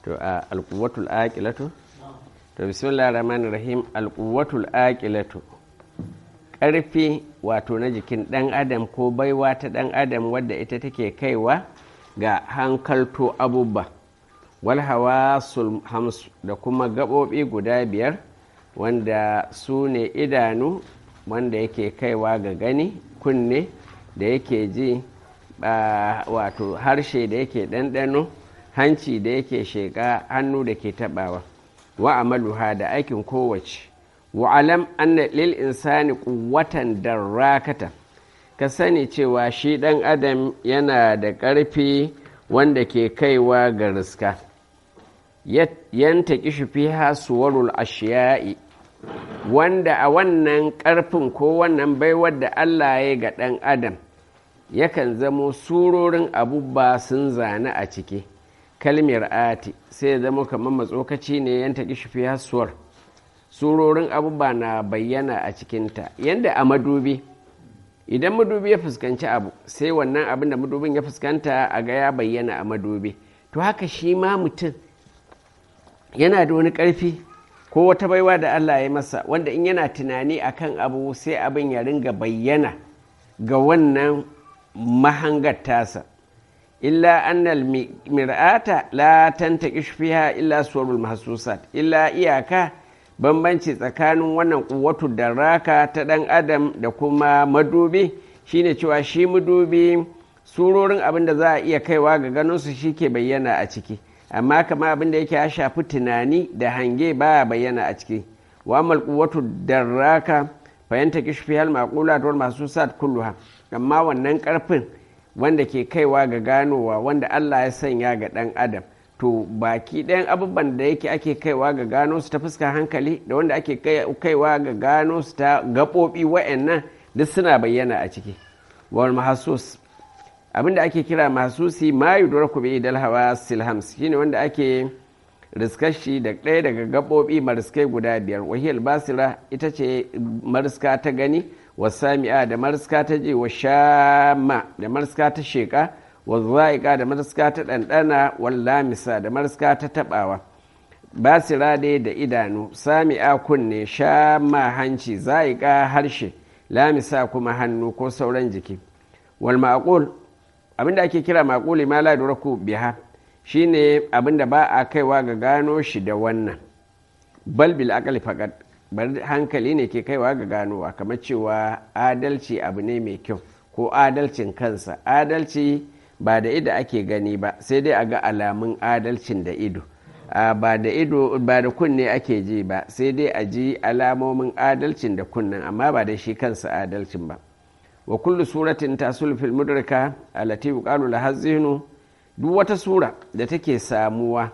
to a alquwwatul aqilatu to bismillahir rahmanir rahim alquwwatul aqilatu ƙarfi wato na jikin ɗan adam ko baiwa ta ɗan adam wadda ita take kaiwa ga hankalto abubba wal hawa hamsu da kuma gaɓoɓi guda biyar wanda su ne idanu wanda yake kaiwa ga gani kunne da yake ji wato harshe da yake ɗanɗano hanci da yake sheƙa hannu da ke taɓawa wa amaluha da aikin kowace wa'alam anna lil insani quwwatan darrakata ka sani cewa shi ɗan adam yana da ƙarfi wanda ke kaiwa ga riska yanta kishi fi suwarul ashiya'i wanda a wannan ƙarfin ko wannan baiwar da Allah ya ga ɗan adam yakan zamo surorin abubba sun zane a ciki kalmar ati sai ya zama kamar matsokaci ne yanta kishi fi suwar surorin abubuwa na bayyana a cikinta yadda a madubi idan madubi ya fuskanci abu sai wannan abin da madubin ya fuskanta a ga ya bayyana a madubi to haka shi ma mutum yana da wani ƙarfi ko wata baiwa da Allah ya masa wanda in yana tunani akan abu sai abin ya ringa bayyana ga wannan mahangar tasa illa annal mir'ata la tantaki fiha illa suwarul mahsusat illa iyaka bambanci tsakanin wannan kuwatu da raka ta ɗan adam da kuma madubi shine cewa shi madubi surorin abin da za a iya kaiwa ga ganinsu shi ke bayyana a ciki amma kama abin da yake ya shafi tunani da hange baya bayyana a ciki wa mal kuwatu da raka fahimta kishfi hal maƙula da masu sat kulluha amma wannan ƙarfin wanda ke kaiwa ga ganowa wanda Allah ya sanya ga ɗan adam to baki ɗayan abubuwan da yake ake kaiwa ga gano su ta fuskar hankali da wanda ake kaiwa ga gano su ta gaɓoɓi wa'annan duk suna bayyana a ciki wal mahasus abinda ake kira mahasusi ma yudura ku bi idal hawa silhams shine wanda ake riskashi da ɗaya daga gaɓoɓi mariskai guda biyar wahiyar basira ita ce mariska ta gani wasami'a da mariska ta ji wa shama da mariska ta sheƙa wazza'ika da mariska ta ɗanɗana wallamisa da mariska ta taɓawa basira dai da idanu sami'a kunne sha ma hanci za'ika harshe lamisa kuma hannu ko sauran jiki wal ma'qul abinda ake kira ma'quli ma la yudraku biha shine abinda ba a kaiwa ga gano shi da wannan bal bil aqli faqat bar hankali ne ke kaiwa ga ganowa kamar cewa adalci abu ne mai kyau ko adalcin kansa adalci ba da ido ake gani ba sai dai a ga alamun adalcin da ido ba da ido ba da kunne ake ji ba sai dai a ji alamomin adalcin da kunnen amma ba da shi kansa adalcin ba wa kullu suratin tasul fil mudraka allati yuqalu laha zihnu duk wata sura da take samuwa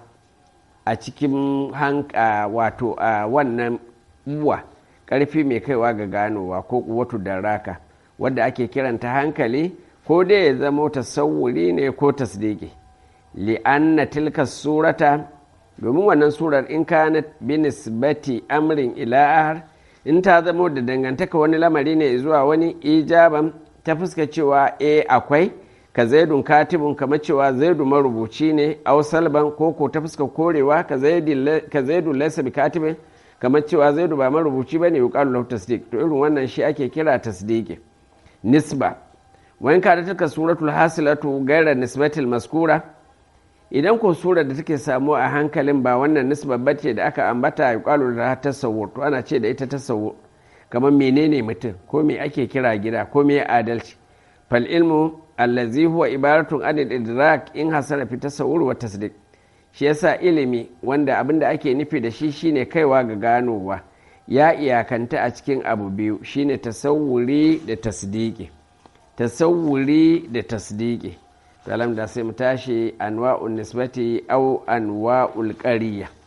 a cikin hanka wato a wannan uwa karfi mai kaiwa ga ganowa ko kuwatu da raka wadda ake kiranta hankali ko dai ya zama tasawuri ne ko tasdiki li'anna tilka surata domin wannan surar in kana binisbati amrin ila'ar in ta zamo da dangantaka wani lamari ne zuwa wani ijaban ta fuska cewa e akwai ka zaidun katibun kamar cewa zaidu marubuci ne au salban ko ko ta fuska korewa ka zaidun laisa bi katibin kamar cewa zaidu ba marubuci bane yuqalu lahu tasdiq to irin wannan shi ake kira tasdiki nisba wani kada taka suratul hasilatu gaira nisbatil maskura idan ko surar da take samu a hankalin ba wannan nisba bace da aka ambata ya kwalo da tasawur to ana ce da ita tasawur kamar menene mutum ko me ake kira gida ko me adalci fal ilmu allazi huwa ibaratun anil idrak in hasara fi tasawur wa tasdiq shi yasa ilimi wanda abin da ake nufi da shi shine kaiwa ga ganowa ya iyakanta a cikin abu biyu shine tasawuri da tasdiki tasawuri da tasdiki to da sai mu tashi anwa'un nisbati au anwa'ul qariya